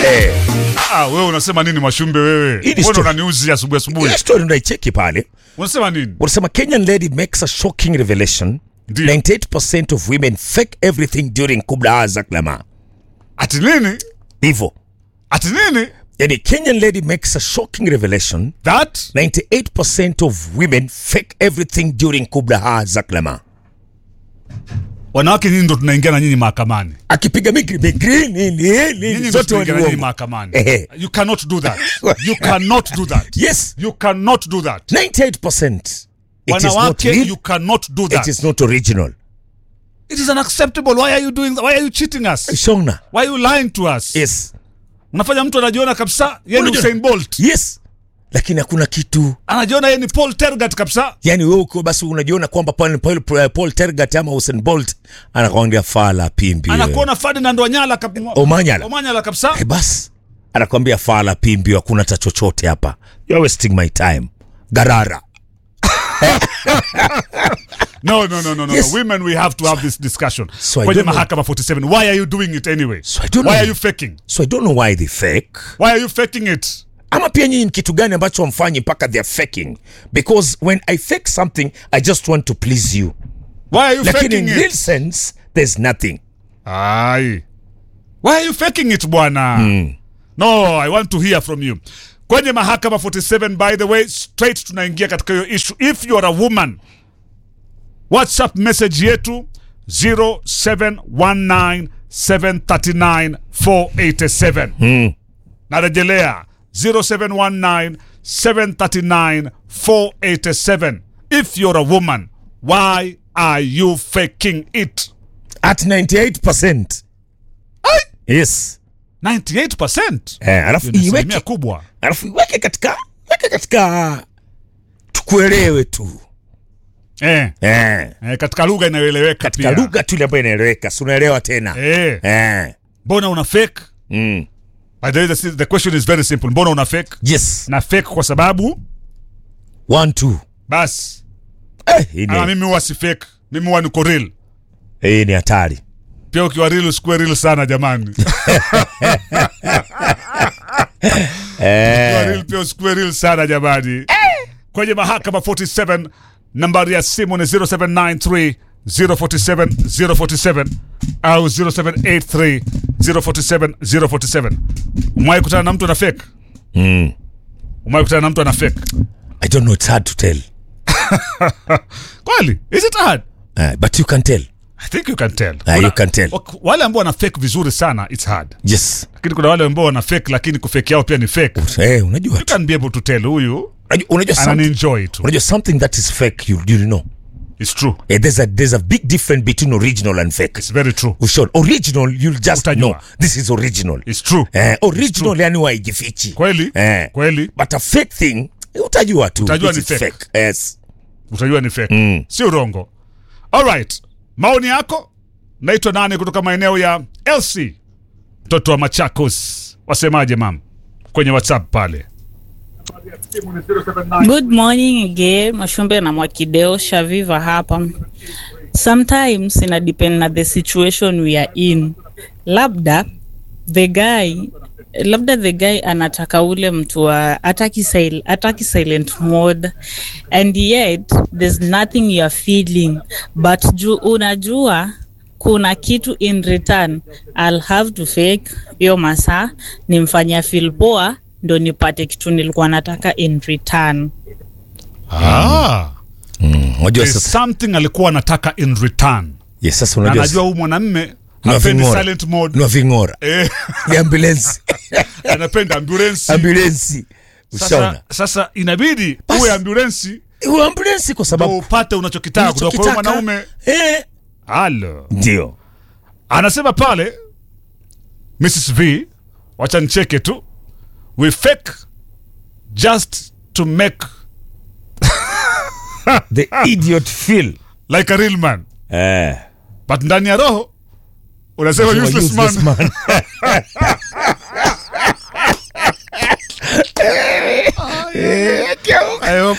Eh, Ah, wewe unasema nini Mwashumbe wewe? Hii ni Mbona story. unaniuzi asubuhi asubuhi? hiyo story unaicheki pale Unasema nini? wanasema kenyan lady makes a shocking revelation Ndio. 98% of women fake everything during kubla za klama Ati nini? hivyo Ati nini? yani kenyan lady makes a shocking revelation That 98% of women fake everything during kubla za klama wanawake nyinyi ndo tunaingia na nyinyi mahakamani. akipiga migri migri nini Nyinyi nini ndo zote tunaingia na nyinyi waliuongo mahakamani. Ehe. You cannot do that. You cannot do that. yes You cannot do that. 98% it is not Wanawake, real you cannot do it that. is not original It is unacceptable. Why are you doing that? Why are you cheating us? shona Why are you lying to us? yes Unafanya mtu anajiona kabisa yeye ni Unajua- Usain Bolt. yes lakini hakuna kitu Anajiona yeye ni Paul Tergat kabisa. yani wewe uko basi unajiona kwamba Paul, Paul, Paul, Paul Tergat ama Usain Bolt anakwambia fala pimbi wewe. Anakuona Ferdinand Wanyala kab- Omanyala. Omanyala kabisa. Eh, basi anakwambia fala pimbi hakuna cha chochote hapa you are wasting my time garara No, no, no, no, no. Yes. no. Women, we have to have this discussion. So I Kwenye don't know. mahakama 47. Why are you doing it anyway? So I don't Why know. are you faking? so I don't know why they fake Why are you faking it? ama pia nyinyi ni kitu gani ambacho wamfanyi mpaka they're faking because when I fake something I just want to please you Why are you lakini faking in real it? sense there's nothing Ai. Why are you faking it bwana? No, I want to hear from you. Kwenye mahakama 47 by the way, straight tunaingia katika hiyo issue. If you are a woman, WhatsApp message yetu 0719739487. Narejelea 0719739487. If you're a woman, why are you faking it? at 98% yes 98%. eh, alafu Hiyo ni asilimia iweke kubwa. alafu iweke katika weke katika tukuelewe tu Eh, eh, eh, katika lugha inayoeleweka katika pia. lugha tu ile ambayo inaeleweka si unaelewa tena Eh, eh. mbona una fake? mm. By the way, the, the question is very simple. Mbona una fake? yes Na fake kwa sababu one two basi eh, hii ama ni- mimi huwa si fake. Mimi huwa niko real. hii ni hatari Pia ukiwa real usikuwe real sana jamani. Ukiwa real pia usikuwe real sana jamani. Kwenye mahakama 47 nambari ya simu ni 0793 047 047 au 0783 047 047. Umewahi kutana na mtu ana fake? mm. Umewahi kutana na mtu ana fake? I don't know it's hard to tell Kweli? Is it hard? uh, but you can tell I think you can tell. Ah, you can tell. wak- Wale ambao wana fake vizuri sana it's hard. yes Lakini kuna wale ambao wana fake lakini kufake yao pia ni fake. eh, unajua You can be able to tell huyu unajua, unajua something, ananienjoy tu. unajua something that is fake you, you know It's true. eh, there's a there's a big difference between original and fake It's very true. Ushon, original you'll just Utajua. know this is original It's true. eh, original yani waijifichi Kweli? eh. Kweli? but a fake thing utajua tu Utajua this ni is fake. yes Utajua ni fake. Si urongo. All right. Maoni yako? Naitwa nani kutoka maeneo ya LC? Mtoto wa Machakos. Wasemaje mam? Kwenye WhatsApp pale. Good morning again, Mashumbe na Mwakideo Shaviva hapa. Sometimes ina depend na the situation we are in. Labda the guy labda the guy anataka ule mtu wa ataki, sil ataki silent mode and yet there's nothing you are feeling but ju, unajua kuna kitu in return I'll have to fake hiyo masaa nimfanyia feel poa ndo nipate kitu nilikuwa nataka in return Ah. unajua There's sasa something alikuwa anataka in return. yes sasa Na unajua anajua huyu mwanamme Ni wa hapendi ving'ora. silent mode. ni wa ving'ora Eh, ni ambulance anapenda ambulance. ambulance Sasa, ushaona sasa inabidi Basi. uwe ambulance Uwe ambulance kwa ndo sababu upate unachokitaka kutoka kwa huyo unachokitaka, mwanaume. eh, Halo. ndio Anasema pale Mrs V, wacha nicheke tu. We fake just to make the idiot feel like a real man. eh But ndani ya roho unasema useless useless man. man. I hope-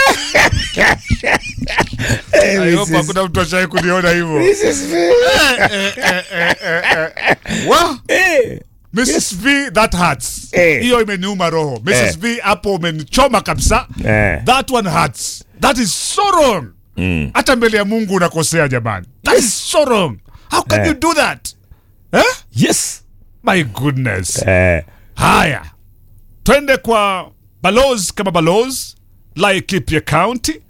I hope hakuna mtu ashai kuniona hivyo. This is Wa, eh, Mrs. V that hurts. Eh. Hiyo imeniuma roho. Mrs. Eh. V hapo umenichoma kabisa. Eh. That one hurts. That is so wrong. Hata mbele ya Mungu unakosea jamani. That is so wrong. How can Eh. you do that? Eh? yes My goodness. eh, Haya, twende kwa balozi kama balozi Laikipia County.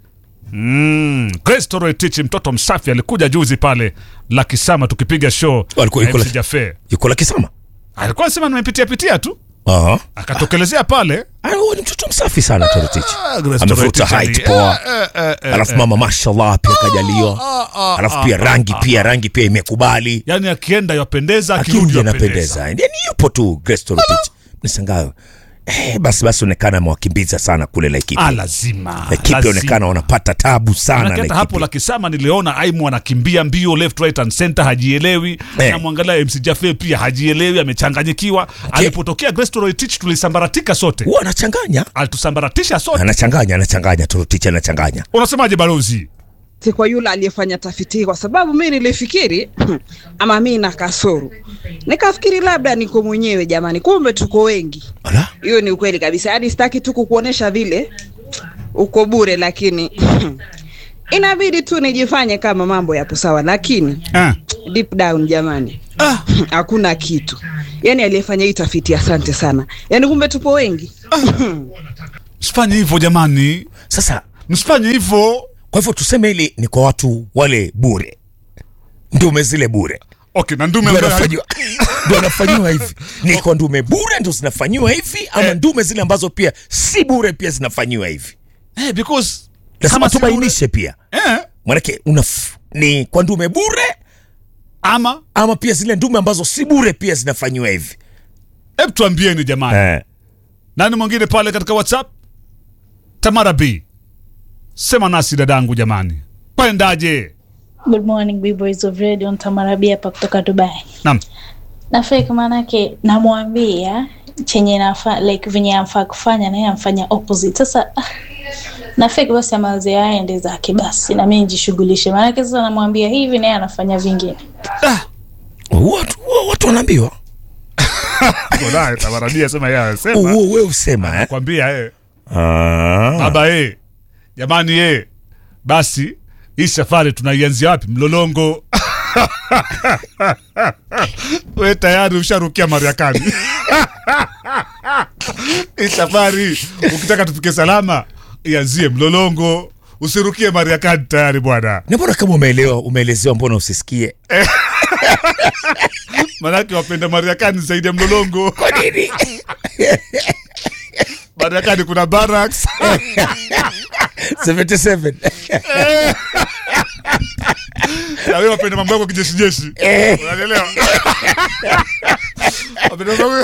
Mm. Grace Toroitich mtoto msafi alikuja juzi pale la Kisama tukipiga show Alikuwa- na yuko MC la- Jaffe. yuko la kisama Alikuwa anasema nimepitia pitia tu Aha. akatokelezea pale Ah, huyu ni mtoto msafi sana Torotich Ah, Grace amevuta Toroitich ali- height poa Eh, eh, eh, alafu eh. mama mashallah pia kajaliwa ah, alafu pia ah, rangi ah, pia rangi pia imekubali yani akienda yapendeza akirudi akirudi yapendeza anapendeza yani yupo tu Grace Torotich nisangayo eh, basi basi onekana amewakimbiza sana kule ah, Laikipia lazima Laikipia lazima. onekana wanapata tabu sana Manake hata hapo Laikipia la Kisama niliona Aimu anakimbia mbio left right and center hajielewi Eh. namwangalia MC Jaffe pia hajielewi amechanganyikiwa alipotokea Grace Toroitich tulisambaratika sote huwa anachanganya alitusambaratisha sote anachanganya anachanganya Torotich anachanganya unasemaje balozi Si kwa yule aliyefanya tafiti hii, kwa sababu mi nilifikiri ama mi na kasoro, nikafikiri labda niko mwenyewe jamani, kumbe tuko wengi. ala Hiyo ni ukweli kabisa, yaani sitaki tu kukuonesha vile uko bure, lakini inabidi tu nijifanye kama mambo yapo sawa, lakini eh. deep down jamani, ah. hakuna kitu. Yaani aliyefanya hii tafiti, asante sana. Yaani kumbe tupo wengi. msifanye hivyo jamani sasa msifanye hivyo kwa hivyo tuseme hili ni kwa watu wale bure ndume zile bure okay na ndume Ndio ambaye- anafanyiwa- ndio anafanyiwa hivi ni kwa ndume bure ndo zinafanyiwa hivi ama Eh. ndume zile ambazo pia si bure pia zinafanyiwa hivi eh, because lazima kama si bure- tubainishe pia eh, manake unaf, ni kwa ndume bure ama ama pia zile ndume ambazo si bure pia zinafanyiwa hivi hebu tuambieni jamani eh. nani mwingine pale katika whatsapp tamara b sema nasi dadangu jamani kwendaje Good morning big boys of radio Ntamarabia hapa kutoka Dubai. nam Na fake manake namwambia chenye nafa like venye amfaa kufanya na yeye amfanya opposite. Sasa ah, na fake basi amaze aende zake basi na mimi nijishughulishe. Maanake sasa namwambia hivi na yeye anafanya vingine. watu, watu wanaambiwa konaye tamara b asema yeye anasema huo we usema eh? kwambia eh. ah. baba eh. jamani eh. basi hii safari tunaianzia wapi mlolongo we tayari usharukia mariakani hii safari ukitaka tufike salama ianzie mlolongo usirukie mariakani tayari bwana na mbona kama umeelewa umeelezewa mbona usisikie manake wapenda mariakani zaidi ya mlolongo kwa nini mariakani kuna barracks 77 na wewe wapenda mambo yako kijeshi jeshi Eh. unanielewa wapenda mambo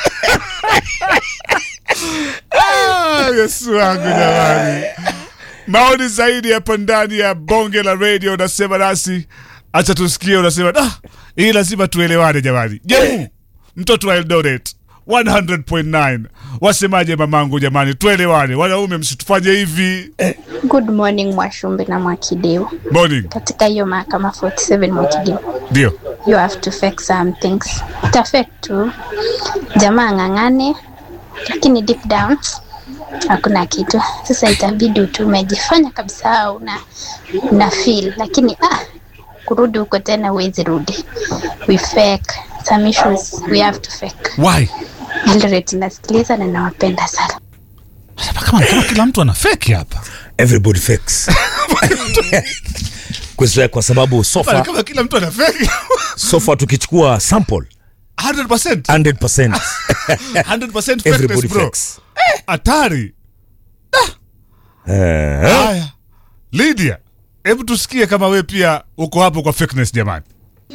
Ah, yesu wangu jamani maoni zaidi hapo ndani ya bonge la radio unasema nasi acha tusikie unasema ah, hii lazima tuelewane jamani jemu mtoto wa eldoret 100.9 wasemaje mamangu jamani tuelewane wanaume msitufanye hivi Good morning Mwashumbe na Mwakideu. morning Katika hiyo mahakama 47 Mwakideu, ndio you have to fake some things. Utafake tu jamaa ng'ang'ane, lakini deep down hakuna kitu. Sasa itabidi tu umejifanya kabisa una, una feel, lakini ah, kurudi huko tena huwezi rudi. We fake some issues, we have to fake. why Eldoret nasikiliza na nawapenda sana. kama, kama kila mtu ana feki hapa everybody fakes kwa, kwa sababu sofa kama kila mtu ana feki sofa tukichukua sample 100% 100% 100% fakeness everybody bro fakes hatari eh, haya lydia hebu tusikie kama we pia uko hapo kwa fakeness jamani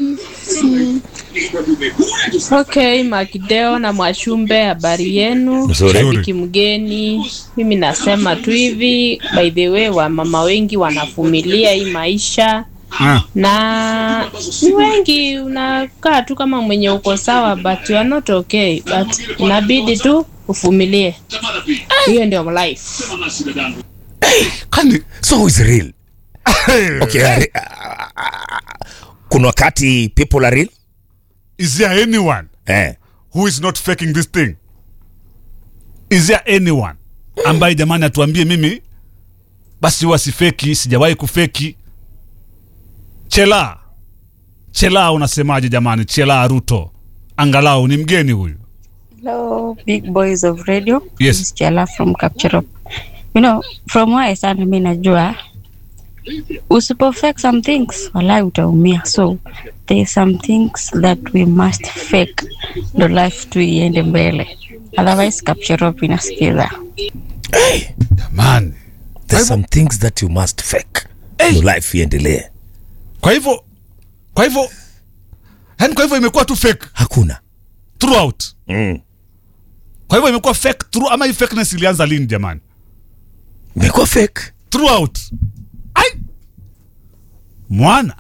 Okay, Makideo na Mwashumbe, habari yenu? Nzuri. Shabiki mgeni, mimi nasema tu hivi, by the way, wamama wengi wanavumilia hii maisha Ah, na ni wengi, unakaa tu kama mwenye uko sawa, but you are not okay, but inabidi tu uvumilie. Hiyo ndio life. kani so is real okay, are- kuna wakati people are real is there anyone eh, who is not faking this thing is there anyone ambaye jamani atuambie mimi basi wasifeki sijawahi kufeki chela chela unasemaje jamani chela ruto angalau ni mgeni huyu Hello, big boys of radio. Yes. This is Chela from Capture You know, from where I stand, mimi najua usipo fake some things walai utaumia. So there are some things that we must fake ndo life tu iende mbele. Otherwise Capture Up inasikiza. jamani There's some things that you must fake. Your life iendelee. kwa hivyo kwa hivyo yani kwa hivyo imekuwa tu fake Hakuna. throughout Mm. kwa hivyo imekuwa fake through ama hii fakeness ilianza lini jamani Imekuwa fake. throughout ai mwana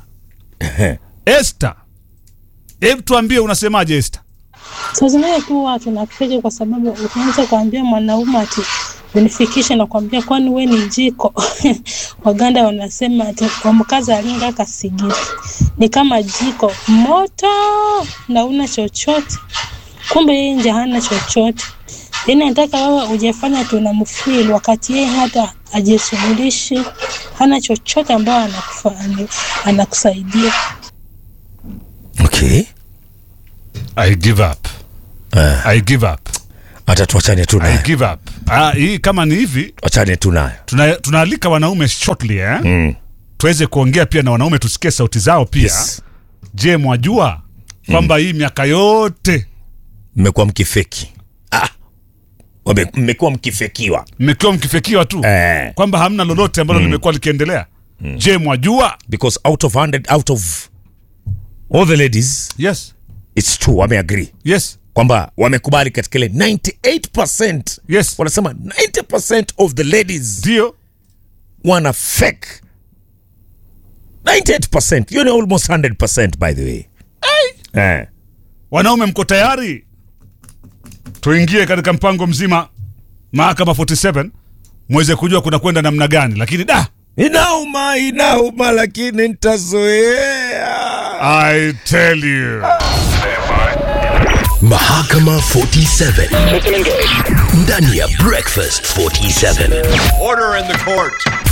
Esther hebu tuambie unasemaje Esther Saa zingine tu watu tunafika kwa sababu unaweza kuambia mwanaume ati unifikishe na kuambia kwani we ni jiko. Waganda wanasema ati wamkaza alinga kasigiri ni kama jiko moto na una chochote, kumbe yeye nje hana chochote. Yani nataka wewe ujafanya tunamfeel wakati yeye hata ajishughulishi, hana chochote ambayo anakufa- anakusaidia. Okay. I give up Uh, I give up hata tuachane tu I nayo. give up ah, hii kama ni hivi Achane tu nayo. tuna, tunaalika wanaume shortly eh? Mm. tuweze kuongea pia na wanaume tusikie sauti zao pia Yes. je mwajua kwamba hii miaka yote Mmekuwa mkifeki. Ah. Wame- Mmekuwa mkifekiwa. mmekuwa mkifekiwa tu Eh. kwamba hamna lolote ambalo limekuwa likiendelea je mwajua Because out of 100 out of all the ladies yes it's true wameagree yes kwamba wamekubali katika ile 98% yes wanasema 90% of the ladies ndio wana fake 98% hiyo ni almost 100% by the way eh. wanaume mko tayari tuingie katika mpango mzima mahakama 47 mweze kujua kuna kwenda namna gani lakini da inauma inauma lakini nitazoea i tell you Mahakama 47 ndani ya Breakfast 47. Order in the court.